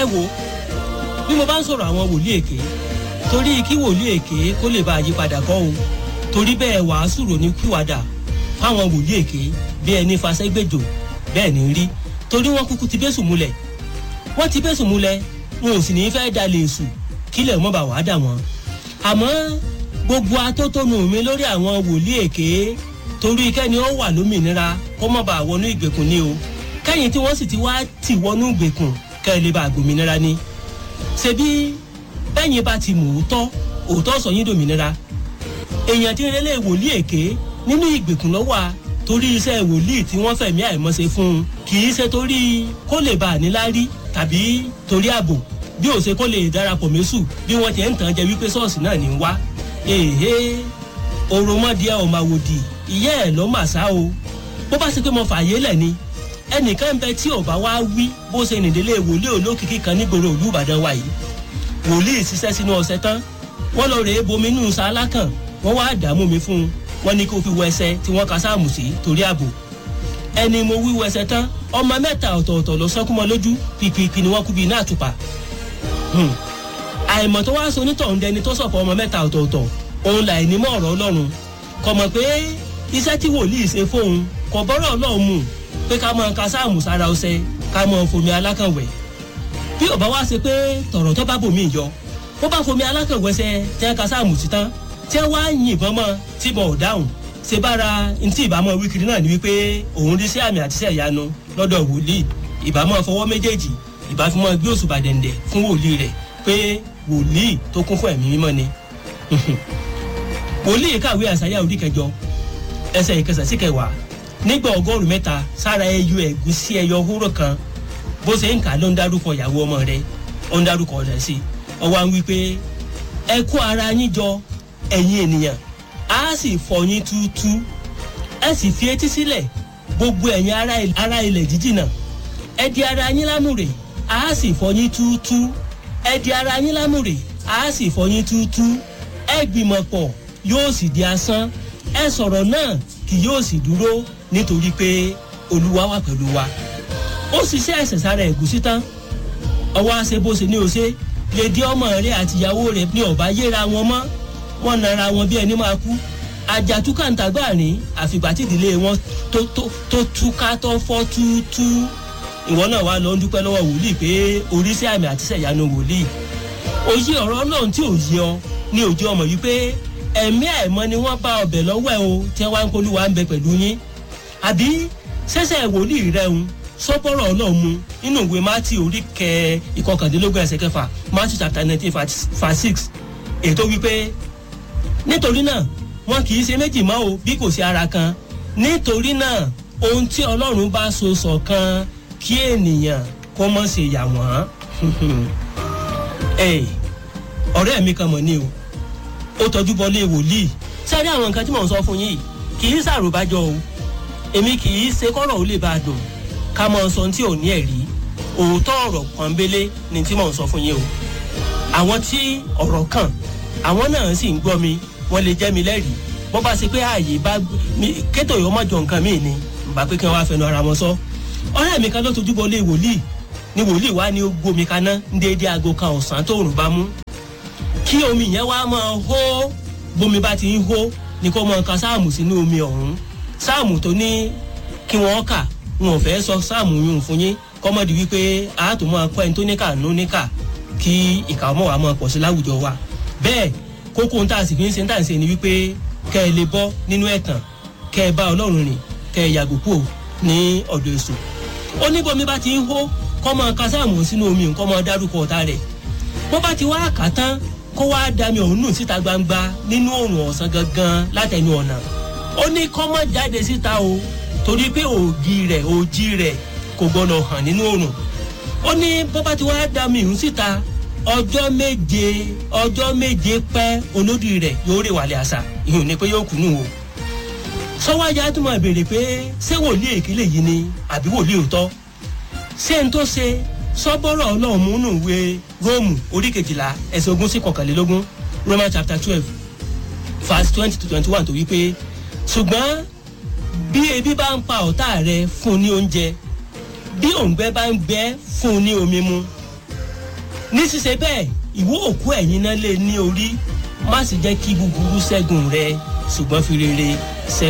ẹ wo bí mo bá ń sọ̀rọ̀ àwọn wòlíì èké torí kí wòlíì èké kó lè bá àyípadà kọ́ o torí bẹ́ẹ̀ wàásù rò ní kíwàdà fáwọn wòlíì èké bí ẹni fasẹ́gbèjò bẹ́ẹ̀ ní rí torí wọ́n kúkú ti bẹ́sùn múlẹ̀ wọ́n ti bẹ́sùn múlẹ̀ wọn ò sì ní fẹ́ dalẹ̀ èṣù kílẹ̀ mọ́ bá wàá dà wọ́n àmọ́ gbogbo atótónu mi lórí àwọn wòlíì èké torí kẹ́ni ó wà lómìnira kó mọ̀ bá wọnú ìgbèkùn ni o kẹ́yìn tí wọ́n sì ti wá tì wọnú ìgbèkùn kẹ́ ẹ lè bá gbòmìnira ni ṣebí bẹ́yìn bá ti mú òótọ́ òótọ́ sọ yín dòmìnira èèyàn tí ń relé wòlíì èké nínú ìgbèkùn lọ́wọ́ a torí iṣẹ́ wòlíì tí wọ́n fẹ̀mí àìmọ́ṣe fún un kì í ṣe torí kó lè bá a níláárí tàbí torí ààbò bí ó ṣe kó lè darapọ̀ mẹ́sù bí wọ́n ti ń tàn jẹ wípé ṣọ́ọ̀ṣì náà ní wá èhé òròmọdìẹ ọmọ àwòdì ìyá ẹ̀ ló mà sá o bó bá ṣe pé mo fààyè lẹ̀ ni ẹnìkan ń bẹ tí ọba wa wí bó ṣe nìdílé wòlíì olókìkí kan nígboro ìlú ìbàdàn wa yìí wòlíì ṣiṣẹ́ sínú ọ̀sẹ̀ tán wọ́n lọ rèé bomi nù sálá kan wọ́n wá dààmú mi fún un wọ́n ní kó fi wọ ẹsẹ̀ tí wọ́n ka sáàmù sí torí ààbò ẹni mo wí wọ ẹsẹ̀ tán ọmọ mẹ́ta ọ̀tọ̀ọ̀tọ̀ lọ sọ́kúnmọ́ lójú pìpìpì ni wọ́n kú bí iná àtùpà àìmọ̀ tó wá so onítọ̀hún dẹni tó sọ̀kọ̀ ọmọ mẹ́ta ọ̀tọ̀ọ̀tọ̀ òun là ní mọ́ ọ̀rọ̀ ọlọ́run kọ̀ mọ̀ pé iṣẹ́ tí wòlíì ṣe fóun kò bọ́rọ̀ ọlọ́run mu pé ká mọ ka sáàmù sára ọsẹ ká mọ fomi alákànwẹ̀ bí ọba wá ṣe pé tọ̀rọ̀ tó bá bòmí yọ bó bá fomi alákànwẹ̀ ṣe tẹ́ ka sáàmù sí tán tí wọ́n á yìnbọn mọ́ tí mo ò dáhùn ṣe bára ntí ìbámọ́ wíkiri náà ni wípé òun rí sí àmì àtisẹ́ ìyanu lọ́dọ̀ wòlíì ìbámọ́ fọwọ́ méjèèjì ìbáfimọ́ gbé òṣùbà dẹ̀ǹdẹ̀ fún wòlíì rẹ̀ pé wòlíì tó kún fún ẹ̀mí mímọ́ ni wòlíì kàwé àṣàyà orí kẹjọ ẹsẹ̀ ìkẹsẹ̀ sí kẹwàá nígbà ọgọ́rùn mẹ́ta sára ẹyọ ẹ̀gúsí ẹyọ hóró kan bó ṣe ń kà ló ń dárúkọ ìyàwó ọmọ rẹ̀ ó ń dárúkọ rẹ̀ sí ọwọ́ à ń wí pé ẹ kó ara yín jọ ẹ̀yin ènìyàn á sì fọ yín túútú ẹ sì fi etí sílẹ̀ gbogbo ẹ̀yin ará ilẹ̀ jíjìnà ẹ di ara yín lámùrè á sì fọ yín túútú ẹ di ara yín lámùrè á sì fọ yín túútú ẹ gbìmọ̀ pọ̀ yóò sì di asán ẹ sọ̀rọ̀ náà kì yóò sì dúró nítorí pé olúwa wà pẹ̀lú wa ó ṣiṣẹ́ ẹ̀sẹ̀ sára ẹ̀gúsí tán ọwọ́ àṣẹ bó ṣe ní o ṣe lè di ọmọ rẹ àtìyàwó rẹ ní ọba yéra wọn mọ́ wọn nara wọn bí ẹni máa kú àjàtúkàǹtàgbà ní àfìgbà tí ìdílé wọn tó tó tó túká tó fọ́ túútú ìwọ náà wà lọ ń dúpẹ́ lọ́wọ́ wòlíì pé oríṣi àmì àtisẹ̀ ìyanu wòlíì òye ọ̀rọ̀ ọlọ́run tí ò yẹ ọ ní òjò ọmọ yìí pé ẹ̀mí àìmọ́ ni wọ́n bá ọbẹ̀ lọ́wọ́ ẹ o tí wọ́n á ń polúwa ń bẹ pẹ̀lú yín àbí sẹ́sẹ̀ wòlíì rẹ̀ ń sọ́bọ̀rọ̀ ọlọ́run mu nínú ìwé mátì orí kẹ ìkọkàndínlógún ẹsẹ̀ kẹfà mátì chapter nineteen verse six ètò wípé nítorí náà wọn kì í ṣe méjì mọ́ o bí kò sí ara kan nítorí náà ohun tí ọlọ́run bá so ṣọ̀kan kí ènìyàn kó mọ̀ ṣe yà wọ́n ọ̀rẹ́ mi kan mọ̀ ni o ó tọjú bọlé wòlíì sáré àwọn nǹkan tí mò ń sọ fún yìí kì í ṣàròbájọ o èmi kì í ṣe kọ́rọ̀ ó lè bá a dùn ká mọ sọ tí ò ní ẹ̀rí òótọ́ ọ̀rọ̀ pọ́nbélé ni tí mò ń sọ fún yín o àwọn tí ọ̀rọ̀ kàn àwọn náà sì ń gbọ́ mi wọ́n lè jẹ́ mi lẹ́rìí bó bá ṣe pé ààyè bá kétò yìí ó mọ̀jọ nǹkan míì ni bá pé kí wọ́n wá fẹnu ara wọn sọ ọ̀rẹ́ mi kan ló tojú bọlé wòlíì ni wòlíì wá ní ó gbómi kaná ń déédéé aago kan ọ̀sán tóòrùn bá mú kí omi yẹn wá máa hó bómi bá ti ń hó ni kó máa ka sáàmù sínú omi ọ̀hún sáàmù tó ní kí wọ́n kà wọn ò fẹ́ sọ sáàmù yún fún yín kọ́mọ́dé wípé àátò máa kọ́ ẹni tó níkà nú níkà kí ìkà ọmọ wa máa pọ̀ sí láwùjọ wa bẹ́ẹ̀ kókó ń tà sí fi ń ṣe ń tà ń ṣe ni wípé kẹ́ ẹ lè bọ́ nínú ẹ̀tàn kẹ́ ẹ bá ọlọ́run rìn kẹ́ ẹ yàgò kúò ní ọ̀dọ̀ èso ó ní bómi bá ti ń hó kọ́ máa ka sáàmù sínú omi nǹkan máa dárúkọ ọ̀tá rẹ̀ bó bá ti wá kà tán kó wá dami òun nù síta gbangba nínú òrùn ọ̀sán gangan látẹnu ọ̀nà ó ní kọ́ mọ́ jáde síta o torí pé ògì rẹ̀ òjì rẹ̀ kò gbọ́dọ̀ hàn nínú òrùn ó ní bó bá ti wá dami òun síta ọjọ́ méje ọjọ́ méje pẹ́ olódì rẹ̀ yóò rè wàlẹ̀ àṣà ìhùn ni pé yóò kú nù o sọ́wájà tó máa béèrè pé ṣé wòlíì èkélé yìí ni àbí wòlíì òótọ́ ṣé n tó ṣe sọ́bọ́rọ̀ ọlọ́run múnú ìwé róòmù orí kejìlá ẹsẹ̀ ogún sí kọkànlélógún roman chapter twelve verse twenty to twenty one tó wí pé ṣùgbọ́n bí ebi bá ń pa ọ̀tá rẹ fún ní oúnjẹ bí òǹgbẹ bá ń gbẹ fún ní omi mu ní ṣíṣe bẹ́ẹ̀ ìwọ òkú ẹ̀yin náà lè ní orí má sì jẹ́ kí búburú ṣẹ́gun rẹ ṣùgbọ́n fi rere ṣẹ́gun.